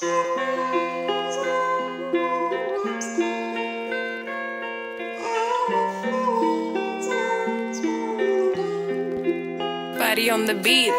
Party on the beat.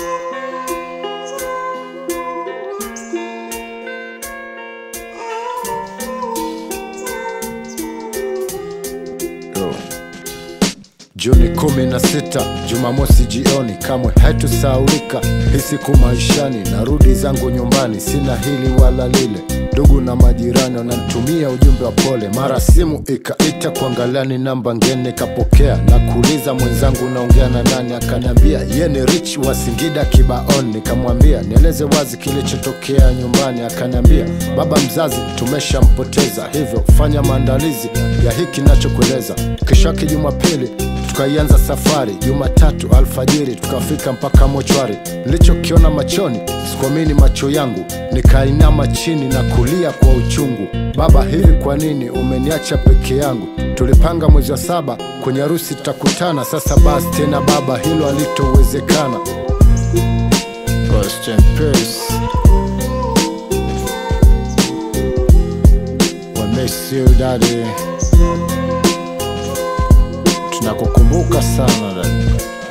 Yo. Juni kumi na sita Jumamosi jioni, kamwe haitusaulika hii siku maishani. Narudi zangu nyumbani, sina hili wala lile. Ndugu na majirani wananitumia ujumbe wa pole, mara simu ikaita kuangalia ni namba ngeni, nikapokea na kuuliza mwenzangu naongea na nani, akaniambia ye ni Rich wa Singida Kibaoni. Nikamwambia nieleze wazi kilichotokea nyumbani, akaniambia baba mzazi tumeshampoteza, hivyo fanya maandalizi ya hiki nachokueleza. Kesho yake Jumapili tukaianza safari. Jumatatu alfajiri tukafika mpaka mochwari. Nilichokiona machoni sikuamini macho yangu, nikainama chini na kulia kwa uchungu. Baba, hivi kwa nini umeniacha peke yangu? Tulipanga mwezi wa saba kwenye harusi tutakutana. Sasa basi tena baba, hilo halitowezekana. Rest in peace. We miss you daddy. Tunakukumbuka sana dada.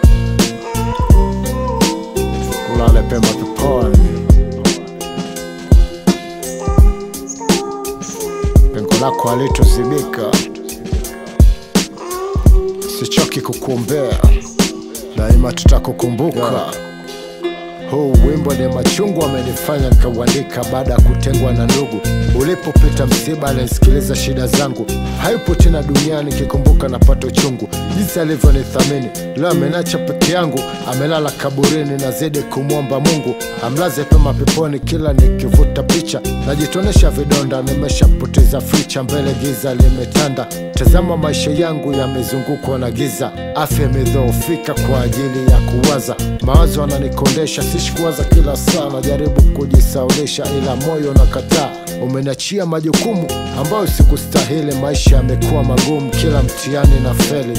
Ulale pema peponi. Pengo lako halitozibika, sichoki kukuombea, daima tutakukumbuka. Huu wimbo ni machungu amenifanya nikauandika baada ya kutengwa na ndugu. Ulipopita msiba, alinisikiliza shida zangu, hayupo tena duniani, kikumbuka napata uchungu jinsi alivyonithamini. Leo ameniacha peke yangu, amelala kaburini, nazidi kumwomba Mungu amlaze pema peponi. Kila nikivuta picha najitonesha vidonda, nimeshapoteza ficha, mbele giza limetanda. Tazama maisha yangu yamezungukwa na giza, afya imedhoofika kwa ajili ya kuwaza. Mawazo ananikondesha, sishi kuwaza kila saa, najaribu kujisaulisha, ila moyo nakataa. Umeniachia majukumu ambayo sikustahili, maisha yamekuwa magumu, kila mtihani na feli.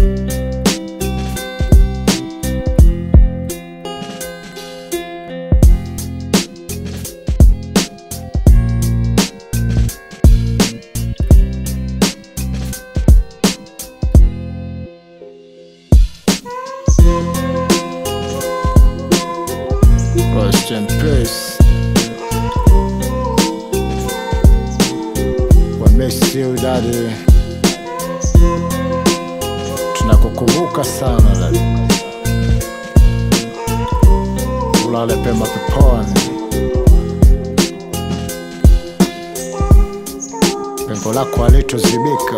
Rest in peace. We miss you daddy. Tunakukumbuka sana daddy. Ulale pema peponi. Pengo lako halitozibika,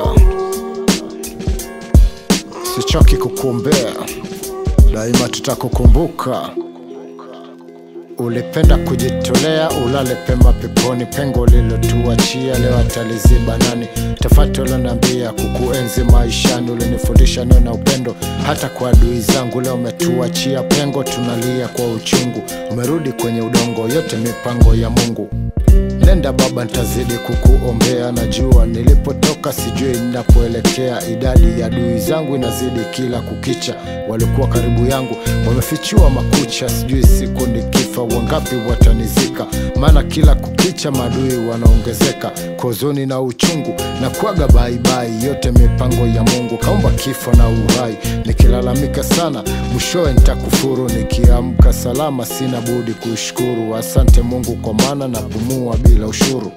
sichoki kukuombea, daima tutakukumbuka. Ulipenda kujitolea, ulale pema peponi. Pengo lilotuachia leo ataliziba nani? Tafati uloniambia kukuenzi maishani, ulinifundisha neno na upendo hata kwa adui zangu. Leo umetuachia pengo, tunalia kwa uchungu. Umerudi kwenye udongo, yote mipango ya Mungu. Nenda baba, ntazidi kukuombea. Najua nilipotoka, sijui ninapoelekea. Idadi ya adui zangu inazidi kila kukicha. Walikuwa karibu yangu wamefichua makucha, sijui siku nikifa wangapi watanizika, maana kila kukicha maadui wanaongezeka. Kwa huzuni na uchungu na kuaga baibai, yote mipango ya Mungu. Kaumba kifo na uhai, nikilalamika sana mwishowe nitakufuru. Nikiamka salama, sina budi kushukuru. Asante Mungu kwa maana napumua bila ushuru.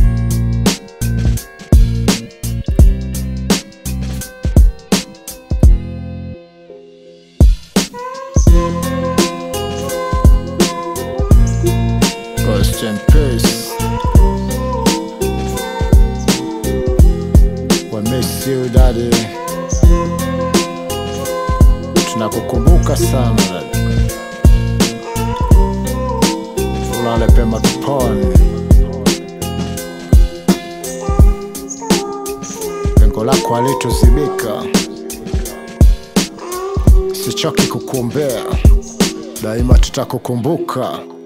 Rest in peace. We miss you daddy. Tunakukumbuka sana daddy. Ulale pema peponi. Pengo lako halitozibika, sichoki kukuombea, daima tutakukumbuka.